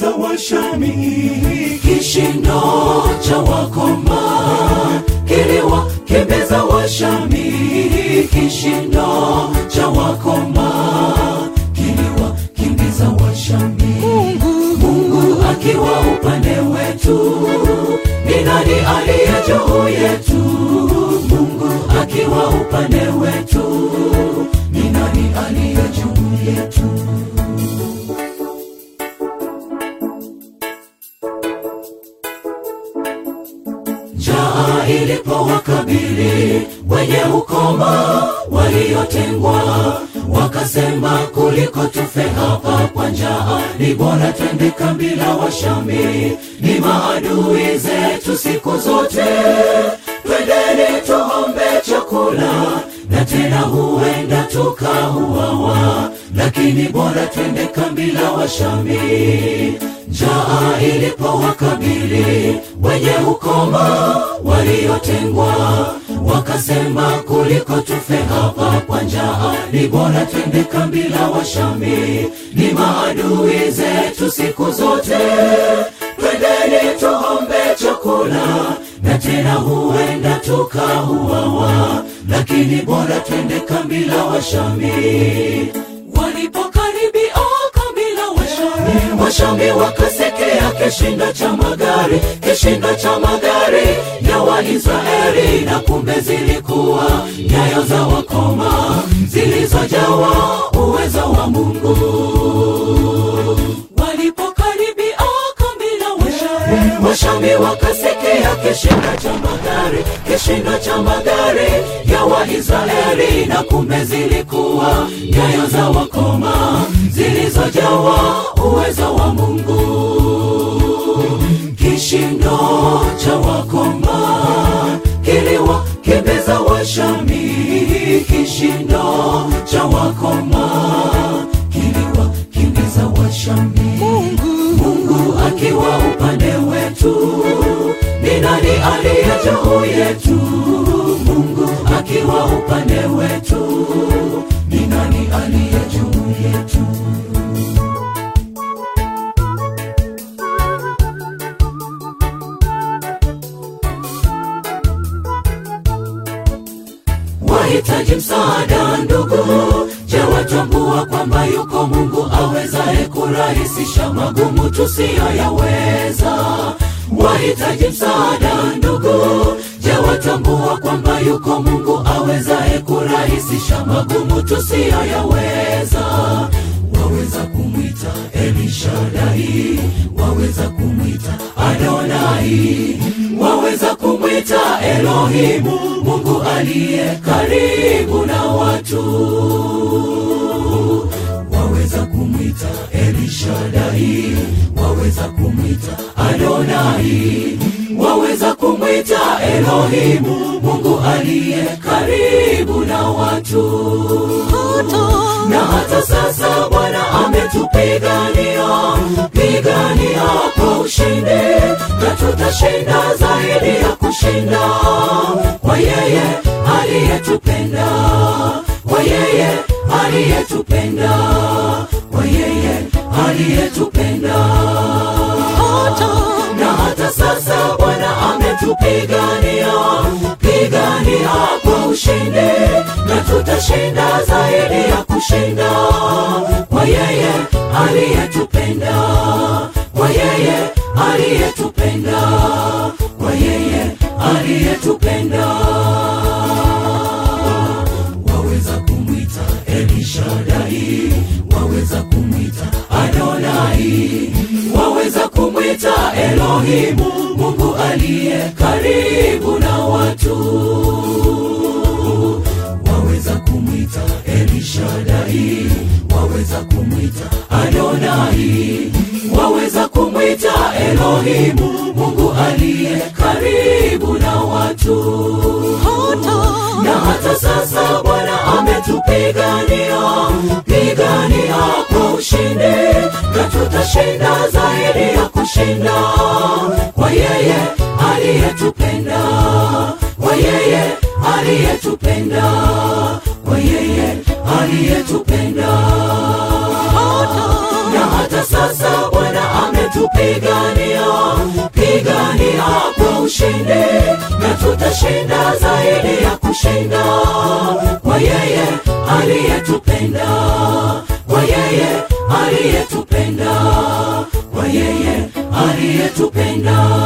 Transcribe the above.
Washami, kishindo cha wakoma kiliwakimbiza Washami, kishindo cha wakoma kiliwakimbiza Washami. Mungu akiwa upande wetu, ni nani aliye juu yetu? Mungu akiwa upande wetu, ni nani aliye juu yetu? Njaa ilipowakabili wenye ukoma waliotengwa, wakasema kuliko tufe hapa kwa njaa, ni bora twende kambi la Washami, ni maadui zetu siku zote. Twendeni tuombe chakula, na tena huenda tukauawa, lakini bora twende kambi la Washami. Njaa ilipowakabili wenye ukoma waliotengwa, wakasema kuliko tufe hapa kwa njaa, ni bora twende kambi la Washami, ni maadui zetu siku zote. Twendeni tuombe chakula, na tena huenda tukauawa, lakini bora twende kambi la Washami. Walipokaribia kambi la Washami, Washami wakasekea kishindo cha magari, kishindo cha magari ya Waisraeli, na kumbe zilikuwa nyayo za wakoma zilizojawa uwezo wa Mungu. Walipokaribia kambi la Washami, Washami wakasekea kishindo cha magari, kishindo cha magari ya Waisraeli, na kumbe zilikuwa nyayo za wakoma zilizojawa uwezo wa Mungu. Kishindo cha wakoma kiliwakimbiza Washami, kishindo cha wakoma kiliwakimbiza Washami. Mungu akiwa upande wetu, ni nani aliye juu yetu? Mungu akiwa upande wetu, ni nani aliye juu yetu? wahitaji msaada ndugu, je, watambua kwamba yuko Mungu awezaye kurahisisha magumu tusiyoyaweza? Wahitaji msaada ndugu, je, watambua kwamba yuko Mungu awezaye kurahisisha magumu tusiyoyaweza? Waweza kumwita Elishadai, waweza kumwita Adonai, waweza kumwita Elohimu, Mungu aliye karibu na watu. Waweza kumwita Elishadai, waweza kumwita Adonai, waweza kumwita Elohimu, Mungu aliye karibu na watu na hata sasa Bwana ametupigania pigania kwa ushindi, na tutashinda zaidi ya kushinda kwa yeye aliyetupenda, kwa yeye aliyetupenda, kwa yeye aliyetupenda. Na hata sasa Bwana ametupigania pigania kwa ushindi, na tutashinda zaidi ya kushinda kwa yeye aliyetupenda, kwa yeye aliyetupenda, kwa yeye aliyetupenda. Waweza kumwita Elishadai, waweza kumwita Adonai, waweza kumwita Elohimu, Mungu aliye karibu na watu waweza kumwita Elishadai, waweza kumwita Adonai, waweza kumwita Elohimu, Mungu aliye karibu na watu. Na hata sasa Bwana ametupigania pigania kwa ushindi, na tutashinda zaidi ya kushinda kwa yeye aliyetupenda, kwa yeye aliyetupenda, kwa yeye aliyetupenda. Na hata sasa Bwana ametu kutupigania pigania kwa ushindi na tutashinda zaidi ya kushinda kwa yeye aliyetupenda kwa yeye aliyetupenda kwa yeye aliyetupenda